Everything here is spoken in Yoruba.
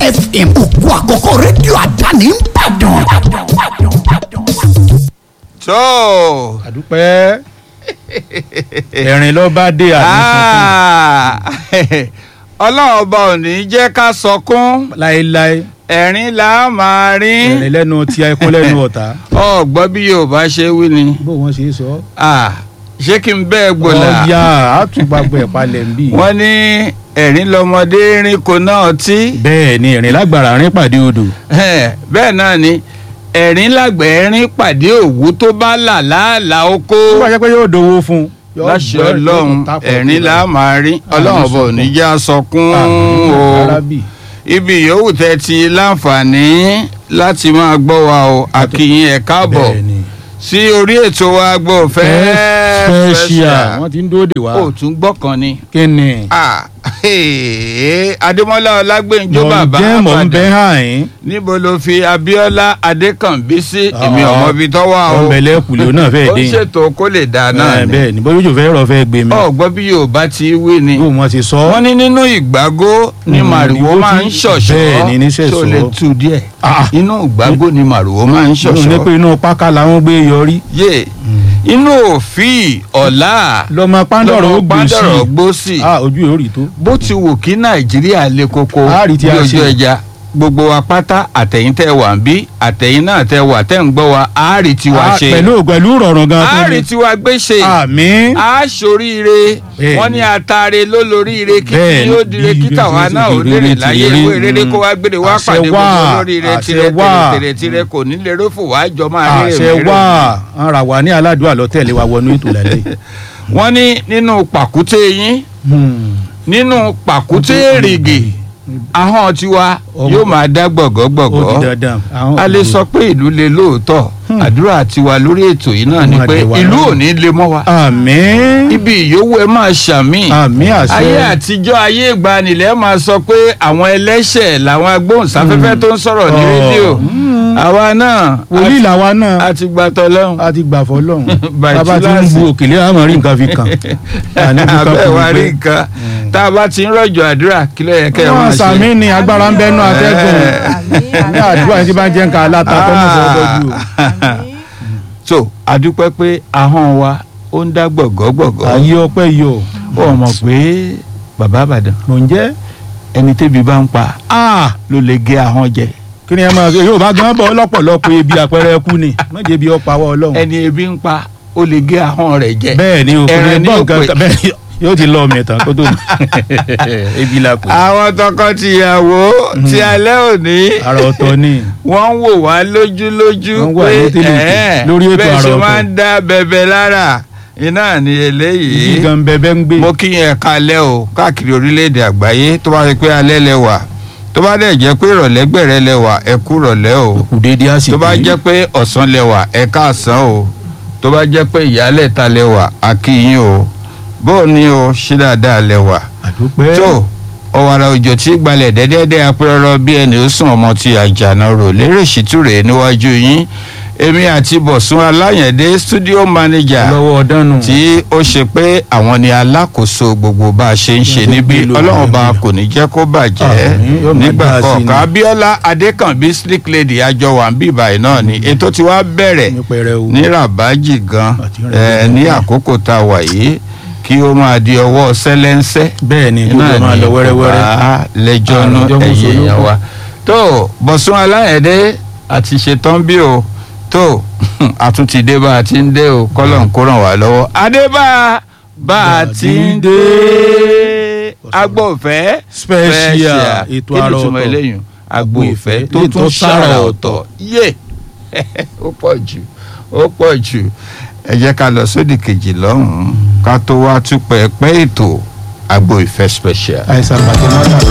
fm òkú àkọ́kọ́ rédíò àdáni ń bàdàn. tó àdúpẹ́ ẹ̀rìn ló bá dé àdúpẹ́ ọlọ́run ọba ò ní jẹ́ ká sọkún láéláé ẹ̀rín là á máa rín ẹ̀rìn lẹ́nu tí ẹkún lẹ́nu ọ̀tá ọ̀gbọ́n bí yorùbá ṣe wí ni bó wọ́n ṣe sọ. Ah, ṣé kí n bẹ́ẹ̀ gbòòlà ọ̀ya àtúgbàgbọ́ ẹ̀ palẹ̀ ń bì. wọ́n ní ẹ̀rín lọmọdé rín kò náà tí bẹ́ẹ̀ ni ẹ̀rìn lágbára rìn pàdé odò. bẹ́ẹ̀ náà ni ẹ̀rín lágbẹ̀ẹ́ rín pàdé òwú tó bá là láàlà oko tó bá jẹ́ pé yóò dowó fún un. yóò láṣẹ gbọ́- ọlọ́run yóò tàpọ̀ ẹ̀rín tó là á máa rín ọlọ́run ọba ò ní já sọkún Àmín, o arábì. ibi yòówù tẹ́ ti láǹfààní láti máa gbọ́ wa o àkìyìn ẹ̀ káàbọ̀ bẹ́ẹ̀ ni. sí orí ètò wa gbọ́ fẹ́ special wọ́n ti ń dóde wá. ó tún gbọ́ kan ni. kí ni. Ah, hey, adémọ́lá ọlágbèǹjọ mọ̀ ń bàbá jẹ́ mọ̀ ń bẹ́ àbàdàn hàn yín. níbo ló fi abíọ́lá adékànbí sí Ah, èmi ọmọ ibi tó wà o ọ̀nbẹ̀lẹ̀ kùlé náà fẹ́ẹ́ ó dé ń yín. ṣètò kó lè dà náà Eh, ni bẹ́ẹ̀ ni bóyá ojú fẹ́ rọ̀ fẹ́ gbé mi. ọgbọ́n bí yorùbá ti wí ni bó wọn ṣe sọ. wọ́n ní nínú ìgbàgó ni Mm, màrìwò ni ó máa ti- ń ṣọ̀ṣọ́ bẹ́ẹ̀ ni ní ṣẹ̀ṣọ́. tó lè tu díẹ̀ Ah. inú ìgbàgó ni màrìwò máa ń mo ní ṣọ̀ṣọ́ pé inú páká làwọn gbé yọrí. yé inú òfin ọ̀la lọ́mọ pàǹdọ̀rọ̀ ó gbé sí pàǹdọ̀rọ̀ i. gbó sí ah ojú yóò rí tó. bó ti wù kí nàìjíríà le koko A rí tí a bí ojú ṣe. ẹja gbogbo wa pátá àtẹ̀yìn tẹ́ wà ń bí àtẹ̀yìn náà tẹ́ wà tẹ́ ń gbọ́ wa a rí tiwa Ah, ṣe pẹ̀lú pẹ̀lú rọ̀rùn gan a tó rí ní. tiwa gbé ṣe àmín. a ṣoríire Bẹ́ẹ̀ni. wọ́n ní atare ló lóríire kí Bẹ́ẹ̀ni, tí ó dire bí- kí bí- tàwa bí- náà bí- ó bí- lérè bí- láyé bí- ìwé rere kó wá gbére wá àṣẹ pàdé gbogbo wà, olóríire àṣẹ tirẹ̀ wà. tirẹ̀ tirẹ̀ kò ní lérò fò wá jọ máa rere àṣẹ rere. wà ara wà ní aládùúgbò àlọ́tẹ̀lé wa wọnú ètò lálẹ́. wọ́n ní nínú pàkúté yín nínú pàkúté èrìgì ahọ́n tiwa Ọmọ- yóò máa dá ó di gbọ̀gọ́gbọ̀gọ́ dandan. Àwọn- a lè sọ pé ìlú le lóòótọ́ àdúrà tiwa lórí ètò yìí náà ni Máa pé dé wa ìlú lọ́wọ́. ò ní le mọ́ wa àmín. ibi ìyówó ẹ máa ṣàmì àmín àṣẹ. ayé àtijọ́ ayé ìgbanilẹ̀ máa sọ pé àwọn ẹlẹ́ṣẹ̀ làwọn agbóhùnsáfẹ́fẹ́ tó ń sọ̀rọ̀ ní Oh. rédíò àwa náà wòlíì làwa náà a ti gbà tọ́lọ́hún a ti gbà fọlọ́run By bàbá tí ń túláàsì. bu òkèlè àmọ́ rí nǹkan fi kàn. Àní fi kàn abẹ́ kò wa ní rí pẹ́. nǹkan tá a bá ti ń rọ̀jò àdúrà kí ló yẹ kẹ́ ẹ máa wọ́n ṣe. sàmì ní agbára ń bẹ́nu atẹ́gùn ní àdúrà yìí tí bá ń jẹ́ nǹkan aláta tó mú fọ́ dọ́jú o. so adúpẹ́ pé ahọ́n wa ó ń dá gbọ̀gọ́gbọ̀gọ́ ayé ọpẹ́ yọ ó mọ̀ pé bàbá àbàdàn mò ń jẹ́ ẹni tẹ́bi bá ń pa ló lè gé ahọ́n jẹ kí ni ẹ máa yóò bá gan bọ́ lọ́pọ̀lọpọ̀ ebi àpẹẹrẹ ẹkú ni méje bí ọ̀pá wa ọlọ́run. ẹni ebi ń pa ó lè gé ahọ́n rẹ̀ jẹ. bẹ́ẹ̀ ni o kò ẹran ní ní gbọ́ òpè. nǹkan bẹ́ẹ̀ yóò ti lọ ọmọ ẹ̀tàn kó tó ebi la pè. àwọn tọkọ-tìyàwó ti alẹ́ òní ara ọ̀tọ̀ ni wọ́n ń wò wá lójúlójú Wọ́n wà ní tèlètè ẹ̀ẹ́, lórí ètò bẹ́ẹ̀ àrà ṣe ọ̀tọ̀. máa ń dá bẹ̀bẹ̀ lára iná ni eléyìí ibi gan bẹ́ẹ̀ ń gbé. mo kí yẹn kalẹ̀ o káàkiri orílẹ̀-èdè àgbáyé tó bá rí pé alẹ́ lẹ wà tó bá dẹ̀ jẹ́ pé ìrọ̀lẹ́ gbẹ̀rẹ̀ lẹ wà ẹ kú rọ̀lẹ́ o kù déédéé àsìkò tó bá yìí. jẹ́ pé ọ̀sán lẹ wà ẹ káàsán o tó bá jẹ́ pé ìyálẹ̀ta lẹ wà á kí yín o bó o ní o ṣí dáadáa lẹ wà àdúpẹ́. tó ọ̀wàrà òjò tí gbalẹ̀ dẹ́dẹ́dẹ́ apẹ́rọ́rọ́ bí ẹni ó sùn ọmọ ti àjànà rò lérè ṣìtúrè níwájú yín èmi àti bọ̀sùn aláyẹ̀dé studio manager lọ́wọ́ ọ̀dánù. tí ó ṣe pé àwọn ni alákòóso gbogbo bá a ṣe ń ṣe níbí Gbogbo ìlú ọlọ́run bá Nàìjíríà. kò ní jẹ́ kó bàjẹ́ Àmín, yóò máa nígbà dáa sí kọ̀ọ̀kan ni. abiola adékànbí slick lady àjọ wà ń bí ìbàyìí náà ni ètò tí wàá bẹ̀rẹ̀ ní pẹrẹu. ní rabaji gan Àti eh, ní àkókò tá a wà yìí kí ó máa di ọwọ́ sẹ́lẹ́ńsẹ́ bẹ́ẹ̀ ni gbogbo máa lọ wẹ́rẹ́wẹ́rẹ́. bá lẹ́jọ́ Àrùn náà jọ mú ẹ̀yẹ solókùn. èèyàn wa tó bọ̀sùn aláyẹ̀dẹ́ àti ṣetán bí o tó àtúntì dé bá a ti ń dé o kọ́lọ̀ ń kó ràn wá lọ́wọ́ adébá bá a ti ń dé agbófẹ́ Special, ètò kí ni àrà ìtumọ̀ ọ̀tọ̀. eléyìí agbófẹ́ tó Ètò tún sára sára ọ̀tọ̀. ọ̀tọ̀ yé ó pọ̀ jù ó pọ̀ jù ẹ jẹ́ ká lọ sódì kejì lọ́hùn-ún ká tó wá tún pẹ́ẹ́pẹ́ ètò agbo ìfẹ́ special. àìsàn pàtó máa ń